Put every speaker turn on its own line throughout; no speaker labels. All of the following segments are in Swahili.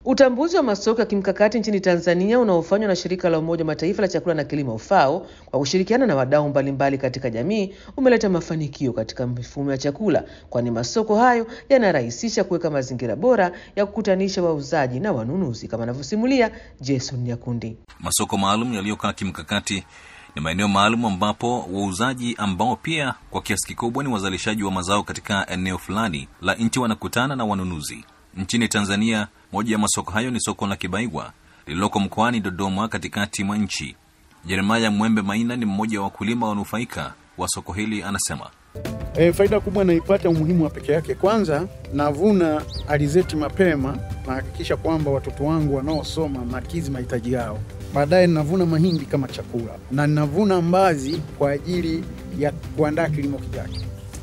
Utambuzi wa masoko ya kimkakati nchini Tanzania unaofanywa na shirika la Umoja wa Mataifa la chakula na kilimo FAO kwa kushirikiana na wadau mbalimbali katika jamii umeleta mafanikio katika mifumo ya chakula, kwani masoko hayo yanarahisisha kuweka mazingira bora ya kukutanisha wauzaji na wanunuzi, kama anavyosimulia Jason Nyakundi.
Masoko maalum yaliyokaa kimkakati ni maeneo maalum ambapo wauzaji ambao pia kwa kiasi kikubwa ni wazalishaji wa mazao katika eneo fulani la nchi wanakutana na wanunuzi. Nchini Tanzania, moja ya masoko hayo ni soko la Kibaigwa lililoko mkoani Dodoma, katikati mwa nchi. Jeremaya Mwembe Maina ni mmoja wa wakulima wanufaika wa soko hili, anasema
E, faida kubwa naipata umuhimu wa peke yake. Kwanza navuna alizeti mapema, nahakikisha kwamba watoto wangu wanaosoma nakizi mahitaji yao. Baadaye ninavuna mahindi kama chakula na ninavuna mbazi kwa ajili ya kuandaa kilimo kijacho.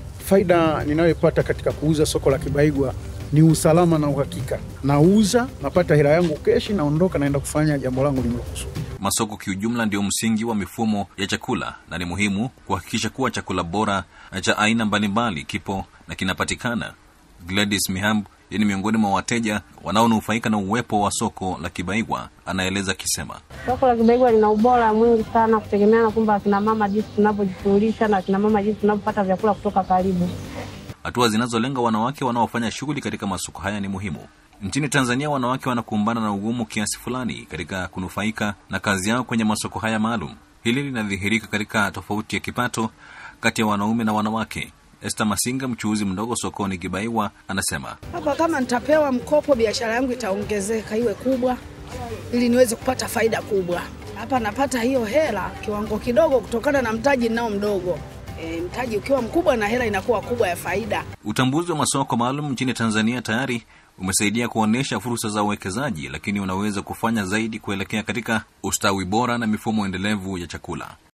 Faida ninayoipata katika kuuza soko la Kibaigwa ni usalama na uhakika. Nauza, napata hela yangu keshi, naondoka, naenda kufanya jambo langu lililokusudia.
masoko kiujumla ndio msingi wa mifumo ya chakula na ni muhimu kuhakikisha kuwa chakula bora na cha aina mbalimbali kipo na kinapatikana. Gladys Mihamb yeye ni miongoni mwa wateja wanaonufaika na uwepo wa soko la Kibaigwa, anaeleza akisema
Soko la Kibaigwa lina ubora mwingi sana, kutegemea na kwamba akina mama jinsi tunavyojishughulisha na akina mama jinsi tunavyopata vyakula kutoka karibu.
hatua zinazolenga wanawake wanaofanya shughuli katika masoko haya ni muhimu. Nchini Tanzania, wanawake wanakumbana na ugumu kiasi fulani katika kunufaika na kazi yao kwenye masoko haya maalum. Hili linadhihirika katika tofauti ya kipato kati ya wanaume na wanawake. Esther Masinga, mchuuzi mdogo sokoni Kibaiwa, anasema
Hapa kama nitapewa mkopo, biashara yangu itaongezeka iwe kubwa, ili niweze kupata faida kubwa. Hapa napata hiyo hela kiwango kidogo, kutokana na mtaji ninao mdogo. E, mtaji ukiwa mkubwa na hela inakuwa kubwa ya faida.
utambuzi wa masoko maalum nchini Tanzania tayari umesaidia kuonyesha fursa za uwekezaji, lakini unaweza kufanya zaidi kuelekea katika ustawi bora na mifumo endelevu ya chakula.